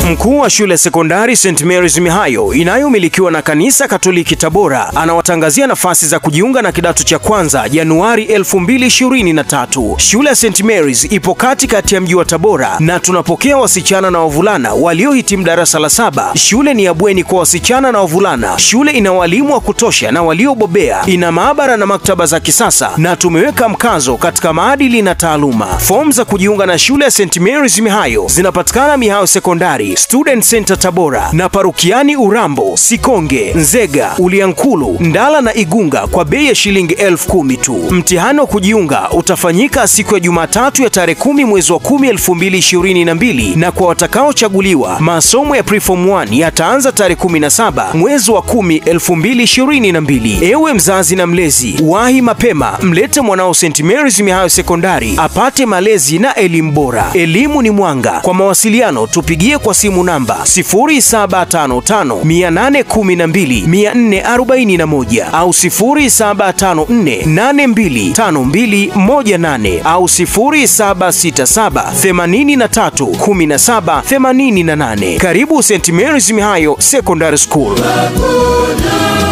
Mkuu wa shule ya sekondari St Mary's Mihayo inayomilikiwa na kanisa Katoliki Tabora anawatangazia nafasi za kujiunga na kidato cha kwanza Januari 2023. Shule ya St Mary's ipo katikati ya mji wa Tabora na tunapokea wasichana na wavulana waliohitimu darasa la saba. Shule ni ya bweni kwa wasichana na wavulana. Shule ina walimu wa kutosha na waliobobea, ina maabara na maktaba za kisasa, na tumeweka mkazo katika maadili na taaluma. Fomu za kujiunga na shule ya St Mary's Mihayo zinapatikana Mihayo Sekondari, Student Center Tabora na Parukiani Urambo, Sikonge, Nzega, Uliankulu, Ndala na Igunga kwa bei ya shilingi elfu kumi tu. Mtihani wa kujiunga utafanyika siku ya Jumatatu ya tarehe kumi mwezi wa kumi elfu mbili ishirini na mbili na kwa watakaochaguliwa masomo ya preform 1 yataanza tarehe 17 mwezi wa kumi elfu mbili ishirini na mbili. Ewe mzazi na mlezi, wahi mapema, mlete mwanao St Mary's Mihayo Sekondari apate malezi na elimu bora. Elimu ni mwanga. Kwa mawasiliano tupigie kwa simu namba 0755812441 au 0754825218 au 0767831788. Karibu St Mary's Mihayo Secondary School. Hakuna